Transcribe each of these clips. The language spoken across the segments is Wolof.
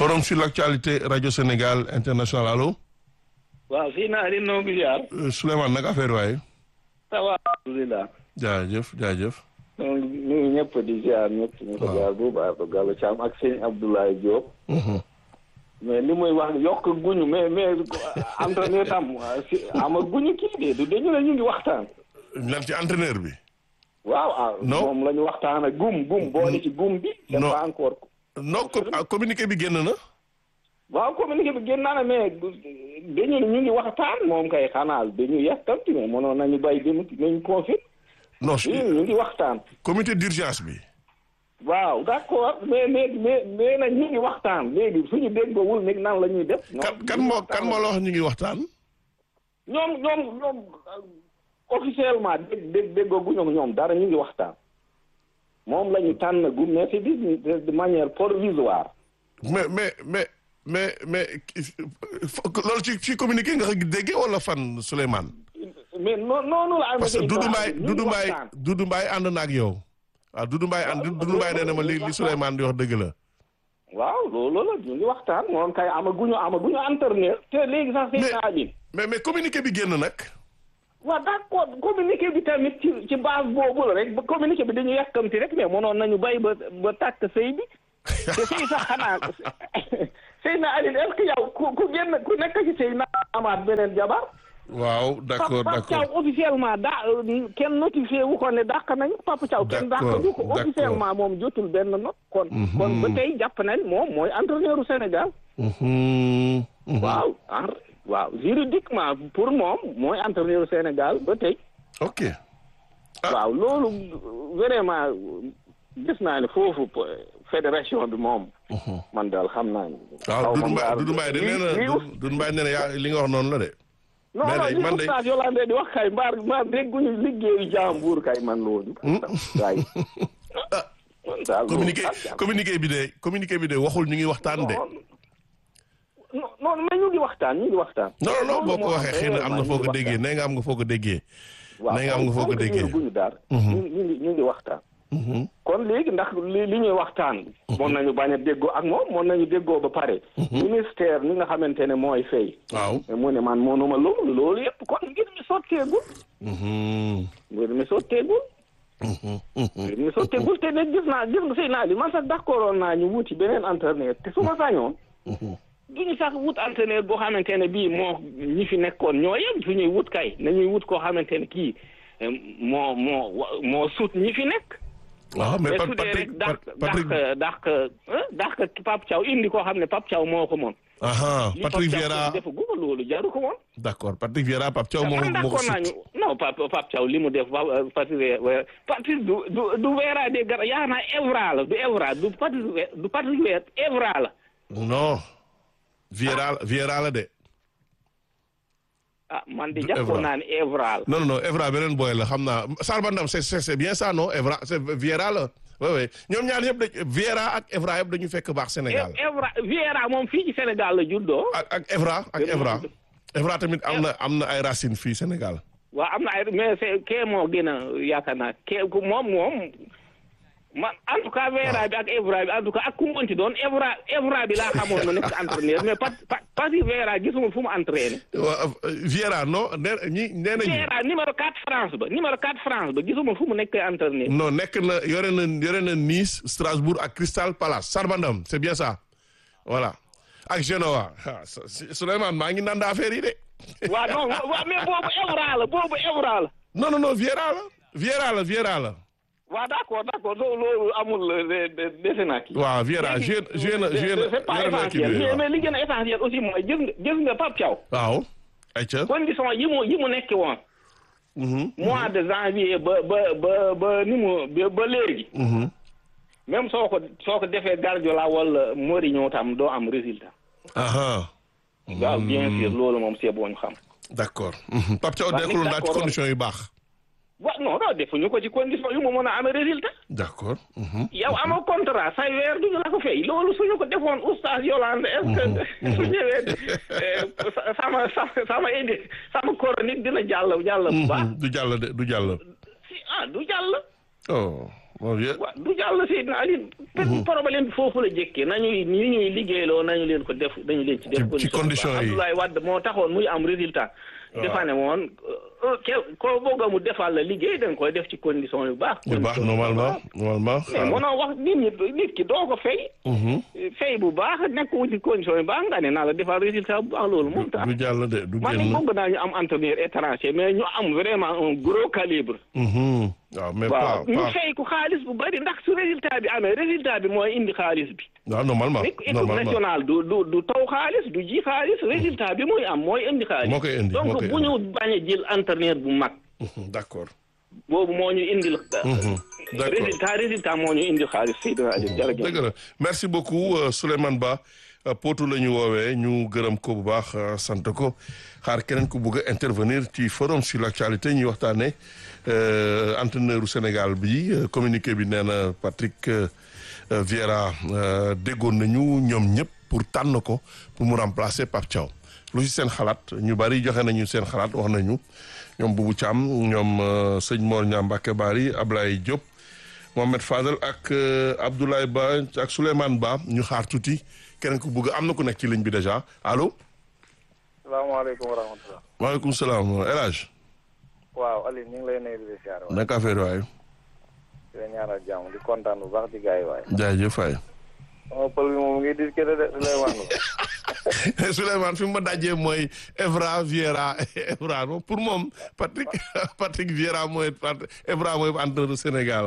forum sur l'actualité radio Sénégal international allo. waaw fii naa di noo ngi ziar. Souleymane nag affaire waaye. ça va alhamdulilah. jaajëf jaajëf. ñu ngi ñëpp di ziar ñëpp. ñu ko ziar bu baax ba Gallo Thiam ak sëñ Abdoulaye Diop. mais li muy wax yokk guñu mais mais entraîneur tam si ama guñu kii de du dañu ne ñu ngi waxtaan. lan ci entraîneur bi. waaw ah. non moom la ñu waxtaan ak gum gum boole ci gum bi. c'est non pas encore. non communiqué bi génn na. waaw communiqué bi génn naa ne mais dañu ne ñu ngi waxtaan moom kay xanaa dañu yàkkamti mais mënoon nañu bay dem nañu confirme. non ñu ngi waxtaan. comité d'urgence bi. waaw d'accord mais mais mais mais nag ñu ngi waxtaan léegi suñu déggoowul nag nan la ñuy def. kan kan moo kan moo la wax ñu ngi waxtaan. ñoom ñoom ñoom officiellement dégg dégg déggooguñu ak ñoom dara ñu ngi waxtaan. moom la ñu tànn gu mais c'est de manière provisoire. mais mais mais mais mais loolu ci ci communiqué nga ko déggee wala fan Souleymane. mais noonu noonu la. parce que Doudou Mbaye ñu ngi Doudou Mbaye waxtaan. Doudou Mbaye ànd na ak yow. waaw Doudou Mbaye ànd Doudou Mbaye nee na ma li li Souleymane di wax dëgg la. waaw loolu la ñu ngi waxtaan moom kay amaguñu amaguñu entraîneur. te léegi sax Mais- seen naa bi. mais mais communiqué bi génn nag. waaw d'accord communiqué bi tamit ci ci base boobu la rek ba communiqué bi dañu yàkkamti rek mais mënoon nañu bay ba ba tàkk sëy bi te sëy sax xanaa sëy na Aline est-ce que yow ku ku génn ku nekk ci sëy na amaat beneen jabar waaw d'accord Papa Thiaw d'accord officiellement daa kenn notifié wu ko ne dàq nañu Papa Thiaw kenn dàq D'accord, du ko d'accord. officiellement moom jotul benn note kon kon ba tey jàpp nañ moom mooy entraîneur u Sénégal Mhm, mhm. waaw en- waaw juridiquement pour moom mooy entraîneur u Sénégal ba tey ok Ah. waaw loolu vraiment gis naa ne foofu fédération bi moom. man daal xam naa ne. waaw Doudou Mbaye daal Doudou Mbaye de nee na lii- lii- Doudou Mbaye nee na yaa li nga wax noonu la de. non mais non day- li man day- oustaz Yolande di wax kay mbaar mbaar dégguñu liggéeyu jàmbur kay man loolu. kay man daal loolu communiqué ak jàmm. communiqué bi de communiqué bi de waxul ñu ngi waxtaan de. non non mais ñu ngi waxtaan ñu ngi waxtaan. non non non loolu boo ko moo waxee xëy na am na ñu foo ngi ko déggee waxtaan. nee nga am nga foo ko déggee. waaw nee nga am nga foo ko déggee. guñu daal. ñu ngi ñu ngi ñu ngi waxtaan. kon léegi ndax li li ñuy waxtaan. mën nañu bañ a déggoo ak moom mën nañu déggoo ba pare. ministère mi nga xamante ne mooy fay. waaw. mais mu ne man mënuma loolu loolu yëpp kon ngir mi sotteegul. Mhm, ngir mi sotteegul. mhm, mhm. ngir mi sotteegul te nag gis naa gis nga sëy naa li man sax d'accord naa ñu wuti beneen entraîneur te su ma sañoon. duñu sax wut entraîneur boo xamante ne bii moo ñi fi nekkoon ñoo yem su ñuy wut kay nañuy wut koo xamante ne kii eh, moo moo wa- moo sut ñi fi nekk. waaw mais mais Pa- su dee Patrick rek dàq Pa- Patrick dàq dàq eh, dàq Pape Thiaw indi koo xam ne Pape Thiaw moo ko moon. aha li Patrick Pape Thiaw Vieira defu guma loolu jaru ko woon. d'accord Patrick Vieira Pape Thiaw moo man moo ko d'accord naa ñu sut. non Pape Pape Thiaw li mu def Pa- Patrick Vieira Patrick du du du Vieira de gara yaa naa Evra la du Evra du Patrick Vieira du Patrick Vieira Evra la. non Vieira Vieira la de. ah man di Du jàppoon Evra. naa ne Evra la. non non non Evra beneen boy la xam naa Sarba Ndam c'est c'est c'est bien ça non Evra c'est Vieira la oui oui ñoom ñaar yëpp dañ Vieira ak Evra yëpp dañu fekk baax Sénégal Evra Vieira moom fii ci Sénégal la juddoo. ak ak Evra ak Dëgg la. Evra Evra tamit am na am na ay racines fii Sénégal waaw am na ay mais c'est kee moo gën a yaakaar naa kee ku moom moom man en tout cas Vieira bi ak Evra bi en tout cas ak ku mu mënti doon Evra Evra bi laa xamoon na nekk entraîneur mais pas pas pas si Vieira gisuma fu mu entraîné. Wa- Vieira non nee ñi nee nañu Vieira numéro 4 France ba numéro 4 France ba gisuma fu mu nekk entraîneur. non nekk na yore na yore na Nice Strasbourg ak Crystal Palace Sarba Ndam c'est bien ça voilà ak Genoa ah Su- Su- Souleymane maa ngi nanda affaire yi de waaw non waaw mais boobu Evra la boobu Evra la. non non non Vieira la Vieira la Vieira la waaw d'accord d'accord loolu loolu amul de- de- defe naa kii. waaw Vieira joué joué na joué na c'est pas yore na équipe essentiel bi mais waaw. mais li gën a essentiel aussi mooy gis nga gis nga Pape Thiaw. waaw ayca condition yi mu yi mu nekk woon. mois de janvier ba ba ba ba ni mu ba ba léegi. même soo ko soo ko defee Guardiola wala Mourinho tam doo am résultat. aha waaw bien sûr loolu moom c'est bon ñu xam. d'accord Mhm. Pape Thiaw Waaw, nekkul naa ci d'accord. condition yu baax wa non non defuñu ko ci condition yu mu mën a amee résultat. d'accord mhm. yow amoo contrat say weer duñu la ko fay loolu suñu ko defoon oustaz Yolande est-ce que su ñëwee eh, sa- sama sama sama indi sama chronique dina jàll jàll bu baax Mhm. du jàll de du jàll si ah du jàll oh mon vieux. waaw du jàll Seydina Ali. problème bi foofu la jëkkee nañuy ñi ñuy liggéeyloo nañu leen ko def dañu leen ci def. ci condition yi Abdoulaye Wade moo taxoon muy am résultat. defa ne woon ko bëgg mu defal la liggéey da nga koy def ci condition yu baax. yu baax normalement normalement. mais mënoo wax nit ñi nit ki doo ko fay. fay bu baax nekk wu ci condition yu baax nga ne naa la defal résultat bu baax loolu moom tax. du jàll de du man génn. bëgg naa ñu am entraîneur étranger mais ñu am vraiment un gros calibre. waaw mais pas waaw ñu pas fay ko xaalis bu bari ndax su résultat bi amee résultat bi mooy indi xaalis bi. waaw normalement nit équipe normalement. nationale du du du taw xaalis du ji xaalis résultat bi muy am mooy indi xaalis. moo koy indi moo donc koy bu ñu bañ a jël entraîneur bu mag. d'accord. boobu moo ñu indil. d'accord. résultat résultat moo ñu indil xaalis Seydina Aliou jërëjëf. dëgg la merci beaucoup euh, Souleymane Ba euh, Potou la ñu woowee ñu gërëm ko bu baax euh, sant ko xaar keneen ku bugg a intervenir ci forum sur l'actualité ñuy waxtaanee euh, entraîneur u Sénégal bi euh, communiqué bi nee na Patrick euh, euh, Vieira euh, déggoon nañu ñoom ñëpp pour tànn ko pour mu remplacer Pape Thiaw lu ci seen xalaat ñu bari joxe nañu seen xalaat wax nañu ñoom Boubou Thiam ñoom euh, sëñ Mor Niang Mbacké Bari Ablaye Diop. Mohamed Fadel ak euh, Abdoulaye Ba ak Souleymane Ba ñu xaar tuuti keneen ku bëgg am na ku nekk ci ligne bi déjà allo. salaamaaleykum wa rahmatulah. maaleykum salaam El Hadj. waaw Aliou ñu ngi lay nuyu di la siyaare waaye naka affaire waay. di la ñaanal jàmm di kontaan bu baax ci gars yi waaye. jaajëf waay. sama pël bi moom ngi discuter de lay wax nga. Souleymane fi mu ma dajee mooy Evra Vieira Evra moom pour moom Patrick Patrick Vieira mooy Pat- Evra mooy entraîneur du Sénégal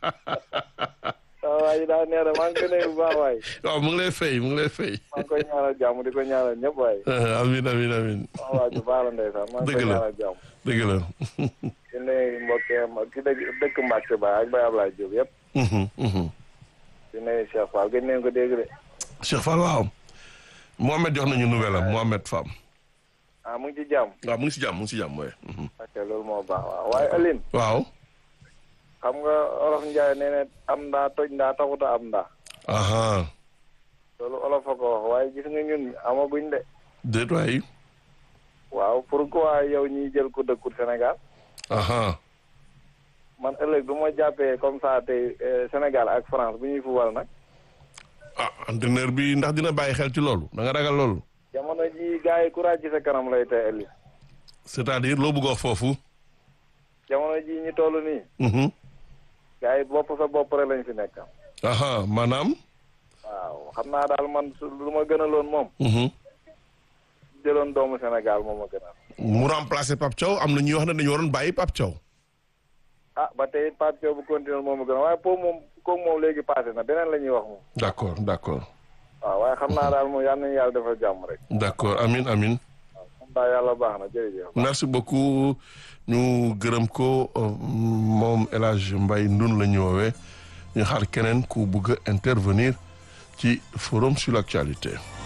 waaw waa ji daa neex de maa ngi koy nuyu bu baax waaye. waaw mu ngi lay fay mu ngi lay fay. maa ngi koy ñaanal jàmm di ko ñaanal ñëpp waaye. amin amin amin waaw waa ji baax la ndeysaan maa ngi koy Dëgg la. ñaanal jàmm. dëgg la. di nuyu mbokkeem ki dëkk dëkk Mbacke Ba ak Baye Ablaye Diop yëpp. Mhm, mhm. di nuyu Cheikh Fall gën nañu ko dégg de. Cheikh Fall waaw. Mohamed jox nañu nouvelle am Mohamed Fam. ah mu ngi ci jàmm. waaw mu ngi si jàmm mu ngi si jàmm waaye. Mhm. ok loolu moo baax waaw waaye Aline. waaw. xam nga olof Ndiaye nee na am ndaa toj ndaa taxuta am ndaa. aha loolu olof a ko wax waaye gis nga ñun amaguñ de. déet waay. waaw pourquoi yow ñiy jël ko dëkkul Sénégal aha man ëllëg du ma jàppee comme ça tey euh, Sénégal ak France bu ñuy fubal nag ah entraîneur bi ndax dina bàyyi xel ci loolu da nga ragal loolu. jamono ji gars yi courage ci sa kanam lay tey ëllëg c'est-à-dire loo bëgg a wax foofu. jamono ji ñu toll nii Mhm. gars yi bopp sa bopp rek lañ fi nekk aha maanaam. waaw xam naa daal man su lu ma gënaloon moom Mhm. jëloon doomu Sénégal moom ma gënal mu remplacer Pape Thiaw am na ñuy wax ne dañu waroon bàyyi Pape Thiaw. ah ba tey Pape Thiaw bu continuer moom ma gënal waaye pour moom kooku moom léegi passé na beneen la ñuy wax moom d'accord d'accord waaw waaye xam naa daal moom yal nañu yàlla defal jàmm rek d'accord amin amin waaw xam naa yàlla baax na jërëjëf merci beaucoup ñu gërëm ko euh, moom El Hadj Mbaye Ndun la ñu woowee ñu xaar keneen ku bëgg a intervenir ci forum sur l'actualité.